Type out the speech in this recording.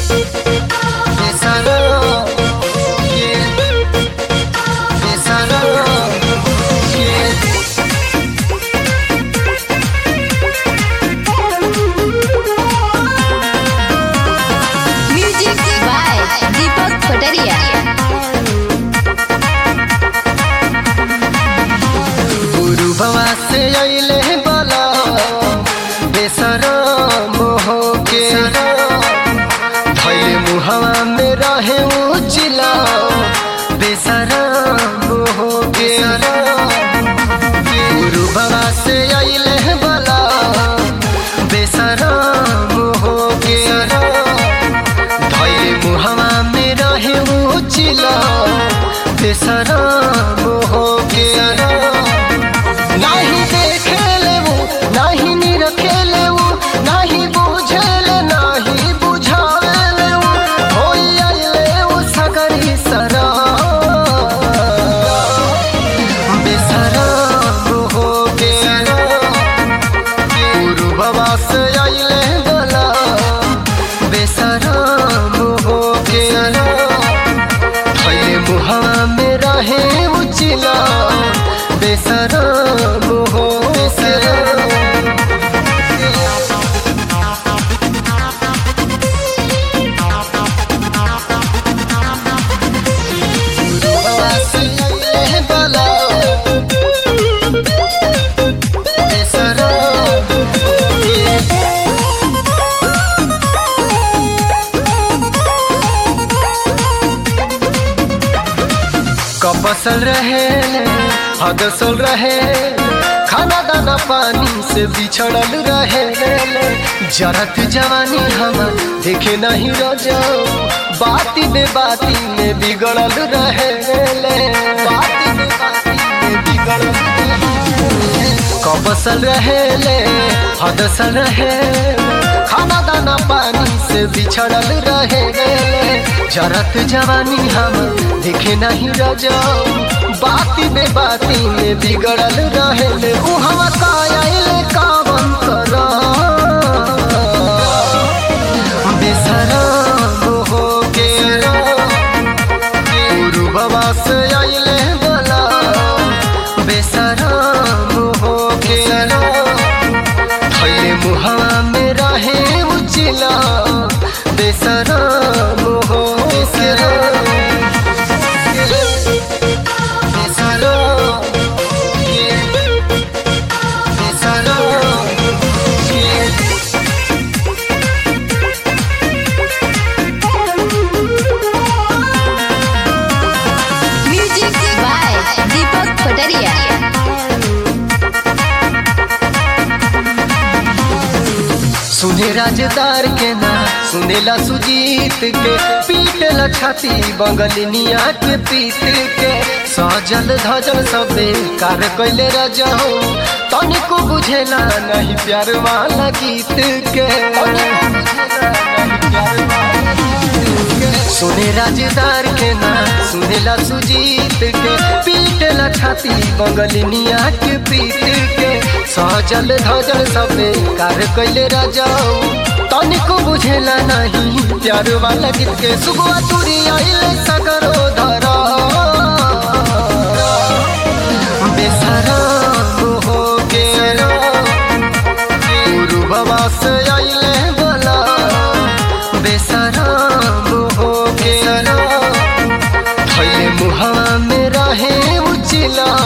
Besará, yeah. Besará, yeah. Music by Deepak Patariya गुरु बाबा से अइले बला बेसरा मोह के धैले मुहवा में रहे उचिला बेसरा मोह के गुरु बाबा से अइले बला बेसरा मोह के धैले मुहवा में रहे उचिला बेसरा मोह के नाही देखेले वो नाही निरखेले वो नाही बुझेले नाही बुझावेले वो होई आइले वो सगरी सरा बेसरा हो के गुरु बाबा से आइले बला बेसरा हो के थैले मुहावा में रहे उचिला बेसरा मोहो बेसरा कपसल रहे हदसल रहे खाना दाना पानी से बिछड़ल रहे जरत जवानी हम देखे नहीं रजाओ बाती में बाती में बिगड़ल रहे बाती में बाती में बिगड़ल कबसल रहे हदसल रहे खाना दाना पानी से बिछड़ल रहे जरत जवानी हम देखे नहीं रजाओ बाती में बाती में बिगड़ल रहे उ हम कायल कावन कर बेसरा हो के गुरु बाबा से आइले बला बेसरा हो के थैले मुहावा में रहे उचिला बेसरा हो बेसरा बेसरा बेसरा म्यूजिक बाय दीपक पटरिया सुने राजदार के ना सुनेला सुजीत के पीटला छाती बंगलिनिया के पीत के सजल धजल सबे कार कैले रजाओ तनिको बुझेला नहीं प्यार वाला गीत के सुने राजदार के ना सुनेला सुजीत के पीटला छाती बंगलिनिया के पीत के सजल धजल सबे कार कैले रजाओ तनिको बुझेला नहीं प्यार वाला गीत के सुगुआ तुरी आइले सगरो धरा बेसरा हो के गुरु बाबा से आइले बला बेसरा हो के थैले मुहावा में रहे उचिला